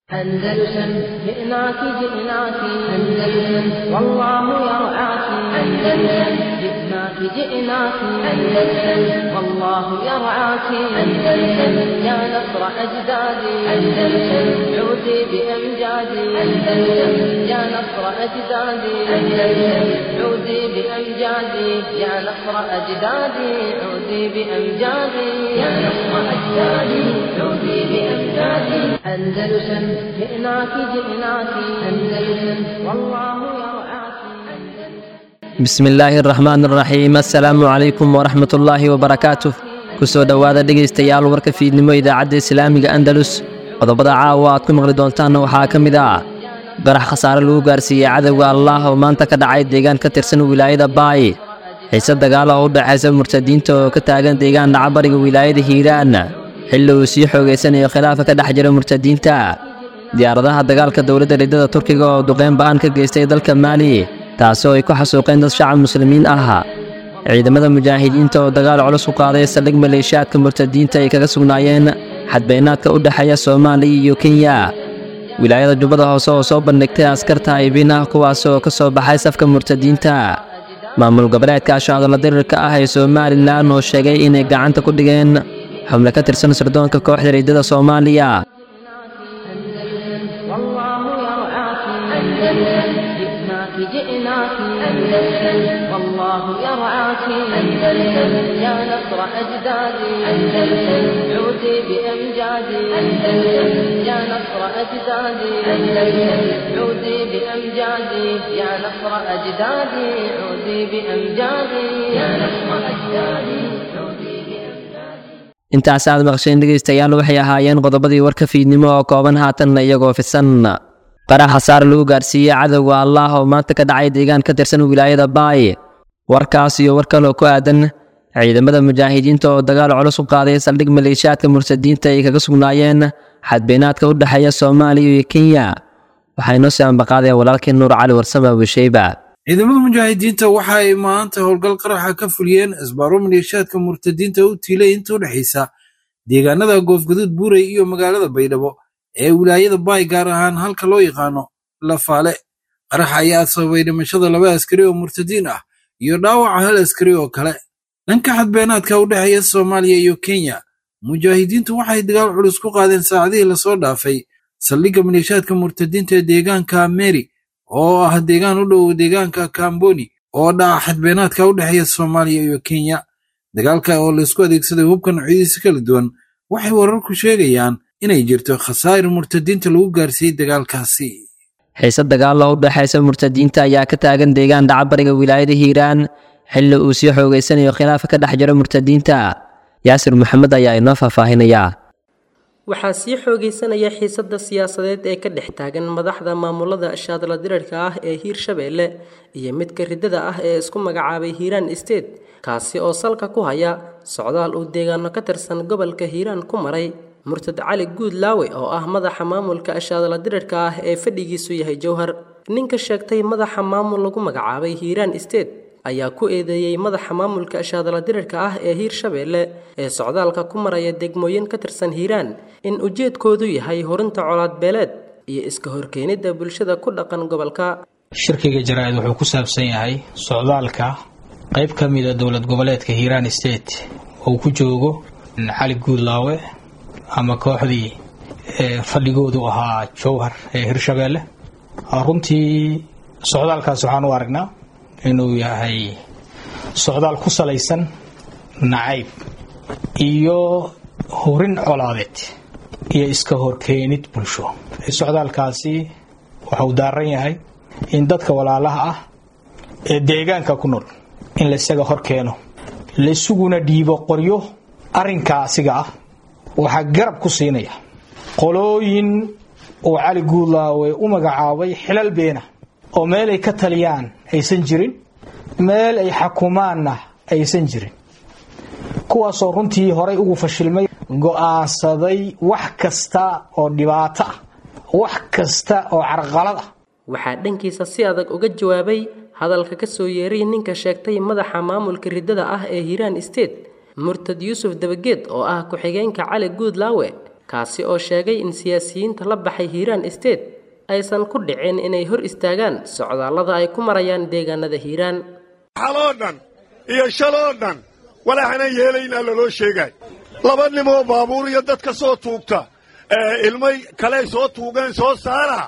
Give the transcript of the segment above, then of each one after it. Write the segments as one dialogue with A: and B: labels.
A: أندلسن جئناك جئناك أندلسن والله يرعاك أندلسن جئناك جئناك أندلسن والله يرعاك أندلسن يا نصر أجدادي أندلسن عودي بأمجادي أندلسن يا نصر أجدادي أندلسن عودي بأمجادي يا نصر أجدادي عودي بأمجادي يا نصر أجدادي عودي بأمجادي أندلسن جئناك جئناك أندلسن والله يرعاك
B: bismi illaahi araxmaan araxiim assalaamu calaykum waraxmat ullaahi wabarakaatuh kusoo dhowaada dhegaystayaal warka fiidnimo idaacadda islaamiga andalus qodobada caawa aad ku maqli doontaanna waxaa ka mid ah barax khasaare lagu gaarsiiyey cadowga allaah oo maanta ka dhacay deegaan ka tirsan wilaayada baay xiise dagaal oo u dhexaysa murtadiinta oo ka taagan deegaan dhacbariga wilaayada hiiraan xilli uu sii xoogaysanayo khilaafa ka dhex jira murtadiinta diyaaradaha dagaalka dowladda riddada turkiga oo duqeyn ba'an ka geystay dalka maali taasoo ay ku xasuuqeen dad shacab muslimiin ah ciidamada mujaahidiinta oo dagaal culus ku qaaday saldhig maleeshiyaadka murtadiinta ay kaga sugnaayeen xadbeynaadka u dhexeeya soomaaliya iyo kenya wilaayada jubbada hoose oo soo bandhigtay askarta aybin ah kuwaas oo ka soo baxay safka murtadiinta maamul goboleedka ashaadala dirirka ah ee somalilan oo sheegay inay gacanta ku dhigeen xubno ka tirsan sirdoonka kooxda riddada soomaaliya
A: والله يرعاك أندلسن جئناك جئناك أندلسن والله يرعاك أندلسن يا نصر أجدادي أندلسن عودي بأمجادي أندلسن يا نصر أجدادي أندلسن عودي بأمجادي يا نصر أجدادي عودي بأمجادي يا نصر أجدادي عودي بأمجادي
B: intaas aad maqsheen dhegaystayaal waxay ahaayeen qodobadii warka fiidnimo oo kooban haatanna iyagoo fisan qarax khasaare lagu gaarsiiyey cadowga allaah oo maanta ka dhacay deegaan ka tirsan wilaayada baay warkaas iyo war kaloo ku aadan ciidamada mujaahidiinta oo dagaal culus u qaaday saldhig maleeshiyaadka murtadiinta ay kaga sugnaayeen xadbeynaadka u dhexeeya soomaaliya iyo kenya waxaa inoo sii ambaqaadaya walaalkii nuur cali warsame abusheeba
C: ciidamada mujaahidiinta waxa ay maanta howlgal qaraxa ka fuliyeen isbaaro maleeshiyaadka murtadiinta u tiilay inta u dhexaysa deegaanada goofgaduud buurey iyo magaalada baydhabo ee wilaayada baay gaar ahaan halka loo yaqaano lafaale qaraxa ayaa sababay dhimashada laba askari oo murtadiin ah iyo dhaawaca hal askari oo kale dhanka xadbeenaadka u dhexeeya soomaaliya iyo kenya mujaahidiintu waxay dagaal culus ku qaadeen saacadihii lasoo dhaafay saldhigga maleeshiyaadka murtadiinta ee deegaanka meri oo ah deegaan u dhow deegaanka kamboni oo dhaca xadbeenaadka u dhexeeya soomaaliya iyo kenya dagaalka oo laysku adeegsaday hubka noocyadiisa kala duwan waxay wararku sheegayaan inay jirto khasaa'ir murtadiinta lagu gaarsiiyey dagaalkaasi
B: xiise dagaal oo u dhexaysa murtadiinta ayaa ka taagan deegaan dhacbariga wilaayada hiiraan xilli uu sii xoogaysanayo khilaafa ka dhex jira murtadiinta yaasir maxamed ayaa inoo faahfaahinaya
D: waxaa sii xoogaysanaya xiisadda siyaasadeed ee ka dhex taagan madaxda maamulada shaadla dirarka ah ee hiirshabeelle iyo midka riddada ah ee isku magacaabay hiiraan state kaasi oo salka ku haya socdaal uu deegaano ka tirsan gobolka hiiraan ku maray murtad cali guud laawe oo ah madaxa maamulka shaadla dirarka ah ee fadhigiisu yahay jowhar ninka sheegtay madaxa maamul lagu magacaabay hiiraan state ayaa ku eedeeyey madaxa maamulka shaadala dirarka ah ee hiirshabeelle ee socdaalka ku maraya degmooyin ka tirsan hiiraan in ujeedkoodu yahay horinta colaadbeeleed iyo iska horkeenidda bulshada ku dhaqan gobolka
E: shirkiga jaraa'id wuxuu ku saabsan yahay socdaalka qayb ka mida dowlad goboleedka hiiraan state uu ku joogo cali guudlaawe ama kooxdii fadhigoodu ahaa jowhar ee hiirshabeelle runtii socdaalkaas waxaan u aragnaa inuu yahay socdaal ku salaysan nacayb iyo horin colaadeed iyo iska horkeenid bulsho socdaalkaasi waxau daaran yahay in dadka walaalaha ah ee deegaanka ku nool in laisaga hor keeno laisuguna dhiibo qoryo arrinkaa asiga ah waxaa garab ku siinaya qolooyin uu cali guudlaawe u magacaabay xilal beena oo meel ay ka taliyaan aysan jirin meel ay xakumaanna aysan jirin kuwaasoo runtii horay ugu fashilmay go'aansaday wax kasta oo dhibaato ah wax kasta oo carqalad ah
D: waxaa dhankiisa si adag uga jawaabay hadalka ka soo yeeray ninka sheegtay madaxa maamulka riddada ah ee hiiraan state murtad yuusuf dabageed oo ah ku-xigeenka cali guudlaawe kaasi oo sheegay in siyaasiyiinta la baxay hiiraan state aysan ku dhicin inay hor istaagaan socdaallada ay ku marayaan deegaanada hiiraan
F: xaloo dhan iyo shaloo dhan walaaxanan yeelaynaa laloo sheegay laba nimoo baabuur iyo dadka soo tuugta ilmay kaley soo tuugeen soo saara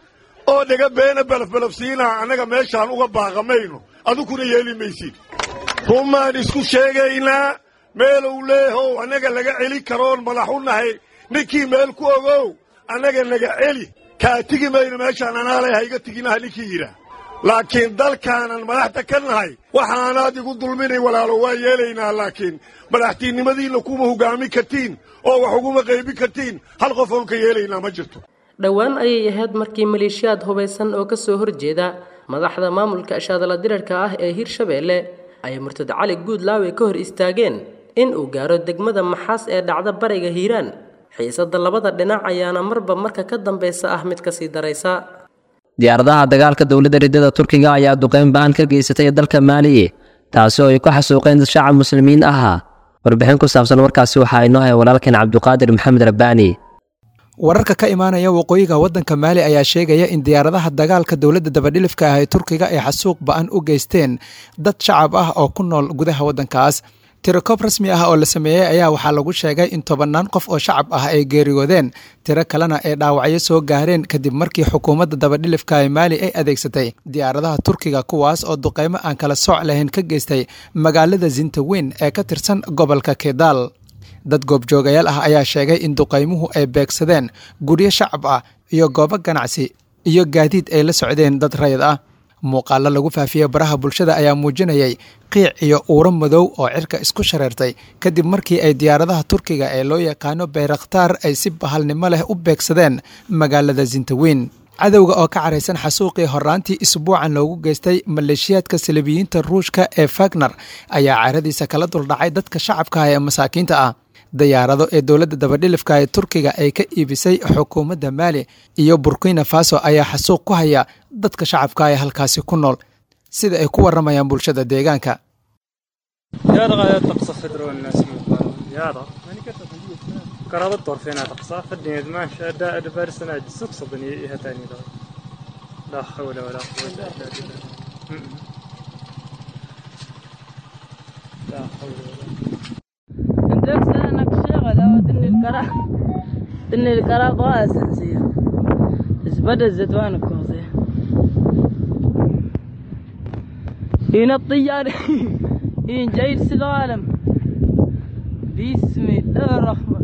F: oo dhaga beena belafbelafsiinaa annaga meeshaan uga baaqamayno adukuna yeeli maysid rumaan isku sheegaynaa meelow leehow annaga laga celi karoon madax u nahay ninkii meel ku ogow annaga naga celi kaa tigi mayno meeshaan anaalay hayga tiginaha ninkii yidhaah laakiin dalkaanan madaxda ka nahay waxaanaad igu dulminay walaalo waa yeelaynaa laakiin madaxtiinnimadiinna kuma hoggaamin kartiin oo wax uguma qaybin kartiin hal qof oon ka yeelaynaa ma jirto
D: dhowaan ayay ahayd markii maleeshiyaad hubaysan oo ka soo horjeeda madaxda maamulka shaadala dirarka ah ee hirshabeelle ay murtad cali guudlaawe ka hor istaageen in uu gaaro degmada maxaas ee dhacda bariga hiiraan xiisadda labada dhinac ayaana marba marka ka dambaysa ah mid kasii daraysa
B: diyaaradaha dagaalka dowladda riddada turkiga ayaa duqeyn ba'an ka geysatay dalka maaliye taasi oo ay ku xasuuqeen shacab muslimiin ahaa warbixin ku saabsan warkaasi waxaa inoo haya walaalkeen cabduqaadir maxamed rabbaani
G: wararka ka imaanaya waqooyiga waddanka maali ayaa sheegaya in diyaaradaha dagaalka dowladda dabadhilifka ah ee turkiga ay xasuuq ba'an u geysteen dad shacab ah oo ku nool gudaha waddankaas tirokoob rasmi ah oo la sameeyey ayaa waxaa lagu sheegay in tobannaan qof oo shacab ah ay geeriyoodeen tiro kalena ay dhaawacyo soo gaareen kadib markii xukuumadda dabadhilifka ee maali ay adeegsatay diyaaradaha turkiga kuwaas oo duqeymo aan kala sooc lahayn ka geystay magaalada zintaweyn ee ka tirsan gobolka kedaal dad goobjoogayaal ah ayaa sheegay in duqaymuhu ay beegsadeen guryo shacab ah iyo goobo ganacsi iyo gaadiid ay la socdeen dad rayid ah muuqaallo lagu faafiyey baraha bulshada ayaa muujinayay qiic iyo uuro madow oo cirka isku shareertay kadib markii ay diyaaradaha turkiga ee loo yaqaano bayrakhtaar ay si bahalnimo leh u beegsadeen magaalada zintaweyn cadowga oo ka caraysan xasuuqii horraantii isbuucan loogu geystay maleeshiyaadka salibiyiinta ruushka ee fagner ayaa caradiisa kala duldhacay dadka shacabka ah ee masaakiinta ah diyaarado ee dowladda dabadhilifka ee turkiga ay ka iibisay xukuumadda maali iyo burkina faso ayaa xasuuq ku haya dadka shacabka ee halkaasi ku nool sida ay ku waramayaan bulshada deegaanka
H: إن القرار ضاع أساسية زبدة الزيتوان الكوزي هنا الطيار هنا جاي السلالم بسم الله الرحمن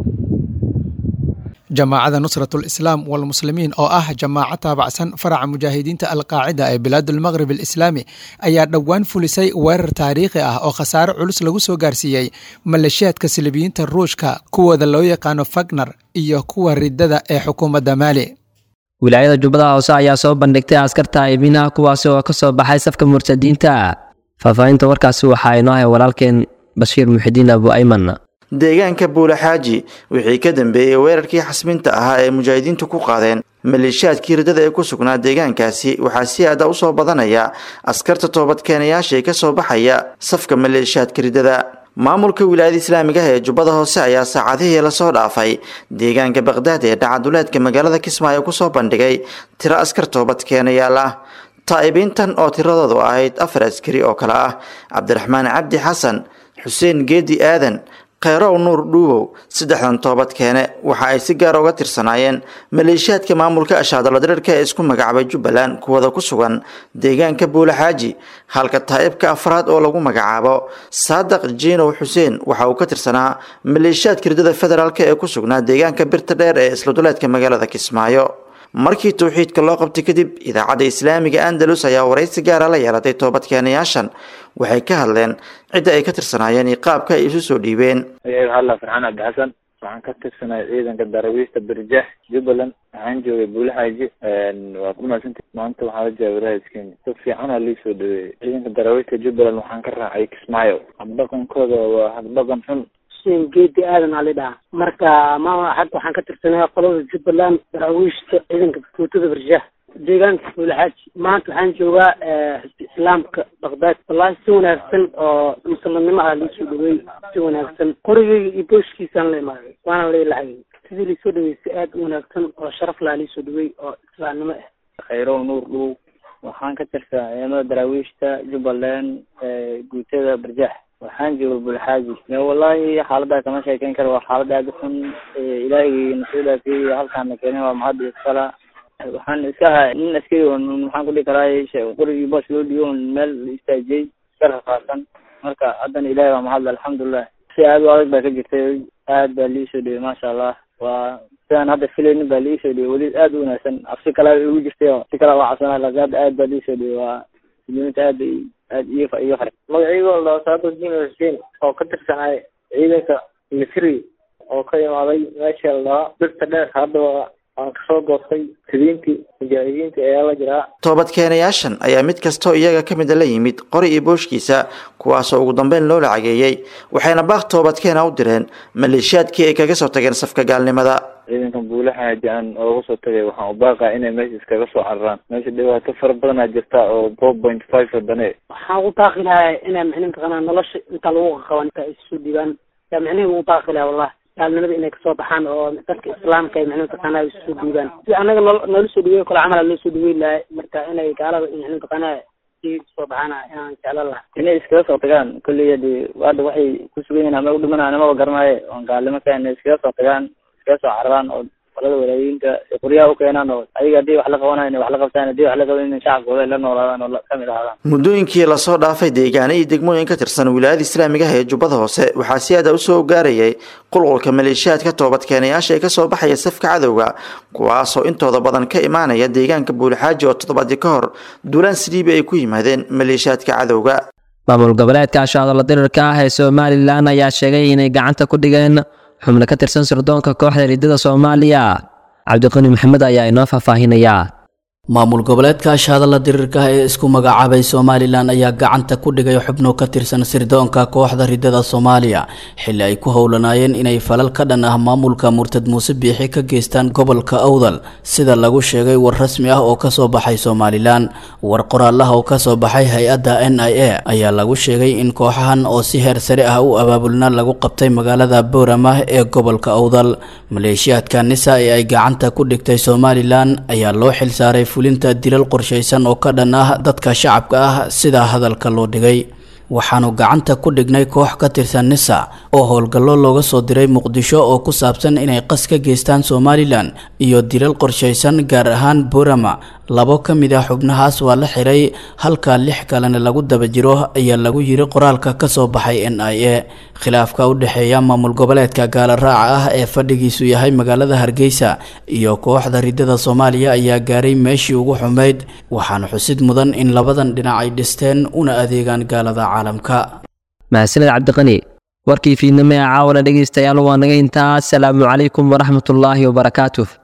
G: jamaacada nusratul islaam walmuslimiin oo ah jamaaco taabacsan faraca mujaahidiinta alqaacida ee bilaadulmaqrib alislaami ayaa dhowaan fulisay weerar taariikhi ah oo khasaare culus lagu soo gaarsiiyey maleeshiyaadka silibiyiinta ruushka kuwooda loo yaqaano fagner iyo kuwa riddada ee xukuumadda maali
B: wilaayada jubbada hoose ayaa soo bandhigtay askarta iibinaha kuwaasi oo ka soo baxay safka murtadiinta faahfaahinta warkaasi waxaa inoo hay walaalkeen bashiir muxidiin abu ayman
I: deegaanka buulaxaaji wixii ka dambeeyey weerarkii xasminta ahaa ee mujaahidiintu ku qaadeen maleeshiyaadkii riddada ee ku sugnaa deegaankaasi waxaa si aada usoo badanaya askarta toobadkeenayaasha ee kasoo baxaya safka maleeshiyaadka riddada maamulka wilaayada islaamiga ah ee jubbada hoose ayaa saacadihii lasoo dhaafay deegaanka baqdaad ee dhacaduleedka magaalada kismaayo kusoo bandhigay tiro askar toobadkeenayaal ah taa'ibiintan oo tiradoodu ahayd afar askari oo kale ah cabdiraxmaan cabdi xasan xuseen geedi aadan kheyrow nuur dhuubow saddexdan toobad keene waxa ay si gaara uga tirsanaayeen maleeshiyaadka maamulka ashaadaladirirka ee isku magacaabay jubbaland kuwada ku sugan deegaanka buulaxaaji halka taa'ibka afraad oo lagu magacaabo saadaq jiinow xuseen waxa uu ka tirsanaa maleeshiyaadka riddada federaalk ee ku sugnaa deegaanka birta dheer ee isladuleedka magaalada kismaayo markii towxiidka loo qabtay kadib idaacadda islaamiga andalus ayaa waraysi gaara la yeelatay toobadkeenayaashan waxay ka hadleen cidda ay ka tirsanaayeen iyo qaabka ay isu soo dhiibeen
J: magaciga alla farxaan cabdi xasan waxaan ka tirsanay ciidanka darawiista birjax jubbaland waxaan joogay buulaxaaji waa ku mahadsantahi maanta waxaa la jooga walaayas kenya si fiicana lii soo dhaweeyey ciidanka darawiista jubbaland waxaan ka raacay kismaayo habdhaqankooda waa habdhaqan xun
K: xuseen geedi aadan aa lidhaha marka maama xag waxaan ka tirsanay qolada jubbaland daraawiishta ciidanka guutada barjah deegaanka buulaxaaji maanta waxaan joogaa xisbi islaamka baqdaad wallaahi si wanaagsan oo muslimnimo ah liisoo dhaweey si wanaagsan qorigeyga iyo booshkiisaan la imaaday waana la ilahayay sidii laisoo dhawey si aada u wanaagsan oo sharaf laa laisoo dhawey oo islaamnimo ah
J: khayrow nuur dhow waxaan ka tirsaa ciidamada daraawiishta jubbaland guutada barjax waxaan jooga bulxaaji wallahi xaalada kama sheekeyn karo waa xaalad aada u xun ilaahigii nasoo dhaafiyey halkaana keenay waa mahad iskala waxaan iska ahaa nin askari oo maxaan kudhihi karaa qorigii boos loo dhiibo meel la istaajiyey iska rafaasan marka haddana ilahi waa mahadle alxamdulilah si aada u adag baa ka jirtay aad baa liisoo dhiyey maasha allah waa sidaan hadda filaynin baa liisoo dhiyey weli aada u wanaagsan cabsi kalaa igu jirtay oo si kalaa waa cabsanaa laakiin hadda aad baa liisoo dhiyey waa muslimiinta aad bay aad iyo iyo fare
L: magacaygo la saado jimil xuseen oo ka tirsanay ciidanka misri oo ka imaaday meesha la birta dheer haddaba aan kasoo goostay sidiintii mujaahidiinta ayaa la jiraa
I: toobadkeenayaashan ayaa mid kastoo iyaga ka mida la yimid qori iyo booshkiisa kuwaasoo ugu dambeyn loo lacageeyey waxayna baaq toobadkeena u direen maleeshiyaadkii ay kaga soo tageen safka gaalnimada
J: ciidankan buulaxaaji aan ooga soo tagay waxaan u baaqaa inay meesha iskaga soo cararaan meesha dhibaato fara badanaa jirta oo four point five wadane
K: waxaan ugu baaqi lahaa inaa micnihi mataqaanaa nolosha inta lagu qaqaban inta isu dhiibaan yaa micnihi ugu baaqi lahaa wallah gaalnimada inay kasoo baxaan oo dadka islaamka ay micnihi mataqaanaa isu dhiibaan si anaga noo noola soo dhaweey kale camal loo soo dhaweyn lahay marka inay gaalada micnihi mataqaanaa soo baxaana inaan jeclan lahaa
J: inay iskaga soo tagaan kolley hadi hadda waxay ku sugan yihiin ama u dhimanaa nimaba garanaaye oon gaalnimo ka inay iskaga soo tagaan iskaga soo cararaan oo qolada walaayinka qoryaha u keenaan oo ayaga haddii wax la qabanayo inay wax la qabtaan haddii wax la qaban in shacabkooda ay la noolaadaan oo kamid ahaadaan
I: muddooyinkii lasoo dhaafay deegaano iyo degmooyin ka tirsan wilaayada islaamiga ah ee jubbada hoose waxaa si aada usoo gaarayay qulqulka maleeshiyaadka toobadkeenayaasha ee kasoo baxaya safka cadowga kuwaasoo intooda badan ka imaanaya deegaanka buulixaaji oo toddobaadii ka hor duulaan siliibi ay ku yimaadeen maleeshiyaadka cadowga
B: maamul goboleedka ashaadala dirirka ah ee somalilan ayaa sheegay inay gacanta ku dhigeen xubno ka tirsan sirdoonka kooxda riddada soomaaliya cabdiqani maxamed ayaa inoo faahfaahinayaa
M: maamul goboleedka ashahadalla dirirka ee isku magacaabay somalilan ayaa gacanta ku dhigay xubno ka tirsan sirdoonka kooxda riddada soomaaliya xilli ay ku howlanaayeen inay falal ka dhan ah maamulka murtad muuse biixi ka geystaan gobolka awdal sida lagu sheegay war rasmi ah oo kasoo baxay somalilan war qoraalaha oo kasoo baxay hay-adda n i a ayaa lagu sheegay in kooxahan oo si heer sare ah u abaabulna lagu qabtay magaalada booramah ee gobolka awdal maleeshiyaadka nisa ee ay gacanta ku dhigtay somalilan ayaa loo xilsaaray fulinta dilal qorshaysan oo ka dhan ah dadka shacabka ah sidaa hadalka loo dhigay waxaanu gacanta ku dhignay koox ka tirsan nisa oo howlgallo looga soo diray muqdisho oo ku saabsan inay qas ka geystaan somalilan iyo dilal qorshaysan gaar ahaan burama labo ka mid ah xubnahaas waa la xiray halka lix kalena lagu daba jiro ayaa lagu yiri qoraalka kasoo baxay n i a khilaafka u dhexeeya maamul goboleedka gaala raaca ah ee fadhigiisu yahay magaalada hargeysa iyo kooxda riddada soomaaliya ayaa gaaray meeshii ugu xumeyd waxaana xusid mudan in labadan dhinac ay dhisteen una adeegaan gaalada caalamka
B: mahadsaned cabdiqani warkii fiidnimo ee caawana dhegaystayaal waa naga intaa asalaamu calaykum waraxmatullaahi wabarakaatuh